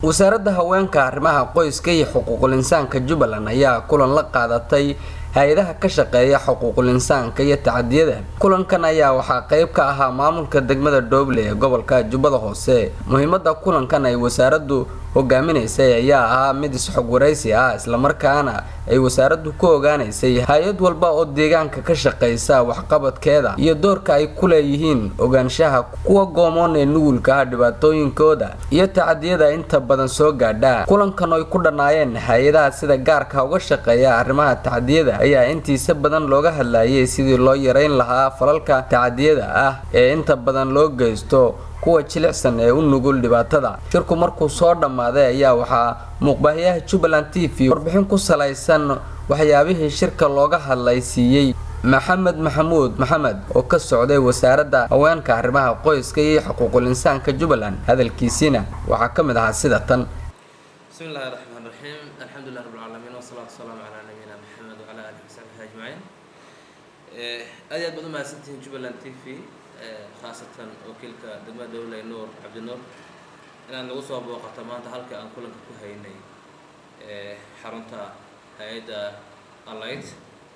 wasaaradda haweenka arrimaha qoyska iyo xuquuqul insaanka jubbaland ayaa kulan la qaadatay hay-adaha ka shaqeeya xuquuqul insaanka iyo tacadiyada kulankan ayaa waxaa qeyb ka ahaa maamulka degmada dhoble ee gobolka jubbada hoose muhiimada kulankan ay wasaaraddu hogaaminaysay ayaa ahaa mid isxog waraysi ah islamarkaana ay wasaaraddu ku ogaanaysay hay-ad walba oo deegaanka ka shaqeysa waxqabadkeeda iyo doorka ay ku leeyihiin ogaanshaha kuwa goomoon ee nugulka ah dhibaatooyinkooda iyo tacadiyada inta badan soo gaadha kulankan oy ku dhannaayeen hay-adaha sida gaarka uga shaqeeya arrimaha tacadiyada ayaa intiisa badan looga hadlayay sidii loo yareyn lahaa falalka tacadiyada ah ee inta badan loo geysto kuwa jilicsan ee u nugul dhibaatada shirku markuu soo dhammaaday ayaa waxaa muuqbaahiyaha jubbaland t v warbixin ku salaysan waxyaabihii shirka looga hadlay siiyey maxamed maxamuud maxamed oo ka socday wasaaradda haweenka arrimaha qoyska iyo xuquuqul insaanka jubbaland hadalkiisiina waxaa ka mid ahaa sida tan بسم الله الرحمن الرحيم الحمد لله رب العالمين والصلاة والسلام على نبينا محمد وعلى آله وصحبه أجمعين aad iyo aad baad umahadsantihiin jubbaland t v khaasatan wakiilka degmada dowle nuur cabdinuur inaad nagu soo booqato maanta halka aan kulanka ku haynay xarunta hay-adda alight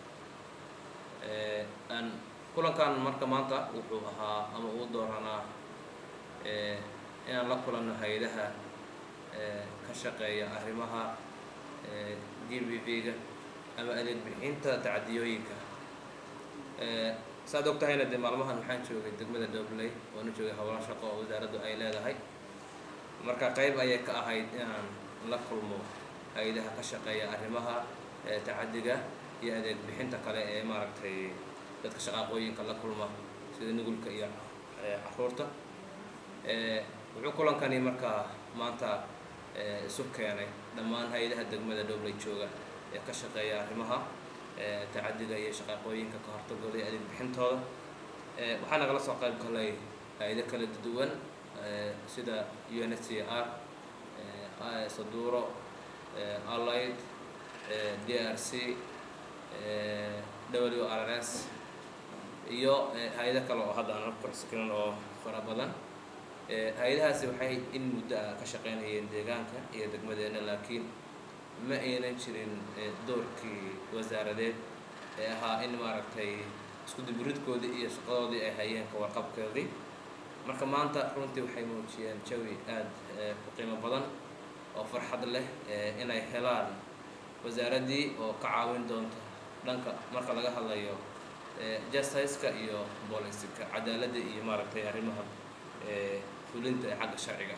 aan kulankan marka maanta wuxuu ahaa ama uu dooranaa inaan la kulanno hay-adaha ka shaqeeya arrimaha g b v-ga ama adeeg bixinta tacadiyooyinka saaad og tahayna dee maalmahan waxaan joogay degmada dobley oona joogay howlo shaqo oo wasaaraddu ay leedahay marka qeyb ayay ka ahayd inaan la kulmo hay-adaha ka shaqeeya arrimaha tacadiga iyo adeeg bixinta kale ee maaragtay dadka shaqaaqooyinka la kulma sida nugulka iyo caruurta wuxuu kulankani markaa maanta isu keenay dhammaan hay-adaha degmada dhobley jooga ee ka shaqeeya arrimaha tacadiga iyo shaqaaqooyinka ka hortagooda iyo adeeg bixintooda waxaa nagala soo qayb galay hay-ado kala duwan sida u n s c r saduuro allied d r c w r s iyo hay-ado kale oo hadda aan kuxsikinan oo fara badan hay-adahaasi waxay in muddo ah ka shaqeynayeen deegaanka iyo degmadeena laakiin ma aynan jirin doorkii wasaaradeed ee ahaa in maaragtay isku dibiridkoodii iyo shaqadoodii ay hayeen ka warqabkoodii marka maanta runtii waxay muujiyeen jawi aada u qiimo badan oo farxad leh inay helaan wasaaraddii oo ka caawin doonta dhanka marka laga hadlayo justice-ka iyo booliska cadaaladda iyo maaragtay arrimaha fulinta ee xagga sharciga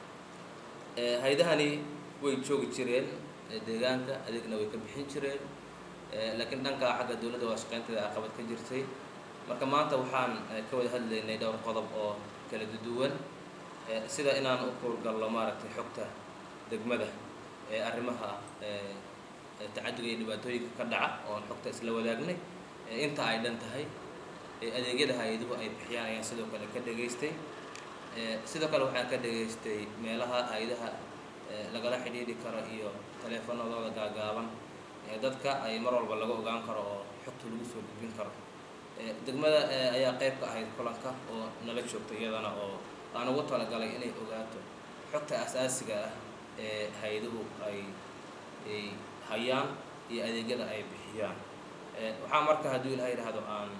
hay-adahani way joogi jireen deegaanka adeegna way ka bixin jireen laakiin dhankaa xagga dowladda waa shaqeynteeda aqabad ka jirtay marka maanta waxaan ka wada hadlaynay dhowr qodob oo kala duwan sida inaan u kuurgallo maaragtay xogta degmada ee arrimaha tacadiga iyo dhibaatooyinka ka dhaca oon xogta isla wadaagnay inta ay dhan tahay adeegyada hay-aduhu ay bixiyaan ayaan sidoo kale ka dhegaystay sidoo kale waxaan ka dhegaystay meelaha hay-adaha lagala xidhiidhi karo iyo taleefanadooda gaagaaban ee dadka ay mar walba laga ogaan karo oo xogta lagu soo gudbin karo degmada ayaa qayb ka ahayd kulanka oo nala joogta iyadana oo aan ugu talagalay inay ogaato xogta asaasiga ah ee hay-aduhu ay ay hayaan iyo adeegyada ay bixiyaan waxaa marka hadduu ilaha yidhaahdo aan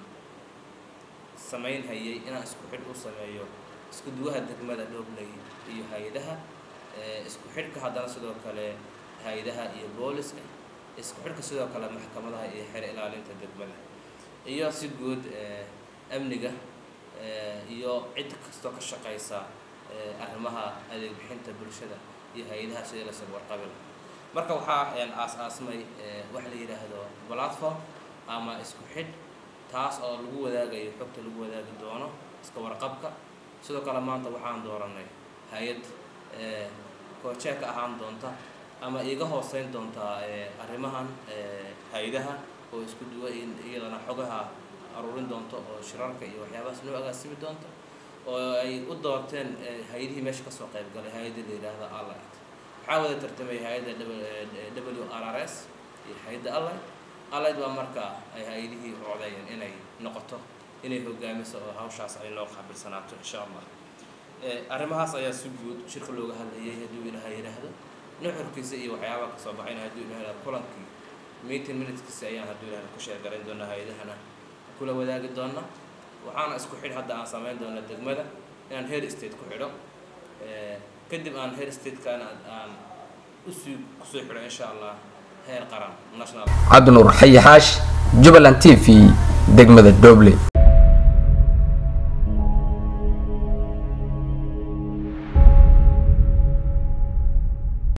samayn hayay inaan isku xidh u sameeyo isku duwaha degmada dhobley iyo hay-adaha isku xidhka haddana sidoo kale hay-adaha iyo booliska isku xidhka sidoo kale maxkamadaha iyo xer ilaalinta degmada iyo si guud amniga iyo cid kastoo ka shaqaysa arrimaha adeeg bixinta bulshada iyo hay-adaha sidii lasoo warqabila marka waxaa aas-aasmay wax la yidhaahdo platform ama isku xidh taas oo lagu wadaagayo xogta lagu wadaagi doono iska warqabka sidoo kale maanta waxaan dooranay hay-ad koojee ka ahaan doonta ama iiga hooseyn doontaa arrimahan hay-adaha oo isku duwa iyadana xogaha aruurin doonto oo shirarka iyo waxyaabahaas noo agaasimi doonta oo ay u doorteen hay-adihii meesha kasoo qayb galay hay-adda la yidhaahda allight waxaa wada tartamay hay-adda w r r s iyo hay-adda allight allight baa marka ay hay-adihii codayeen inay noqoto inay hogaamiso oo hawshaas ay noo qaabilsanaato insha allah arrimahaas ayaa si guud shirka looga hadlayay hadduu ilaha yidhaahdo nuxurkiisa iyo waxyaabaha kasoo baxayna hadduu ilahay kulankii meeting minuteskiisa ayaan hadduu ilahay ku sheegarayn doonaa hay-adahana kula wadaagi doona waxaana isku xidh hadda aan samayn doona degmada inaan heer state ku xidho kadib aan heer statekaana aan usii kusoo xidho insha allah heer qaran national cabdinuur xayi xaash jubbaland t v degmada doble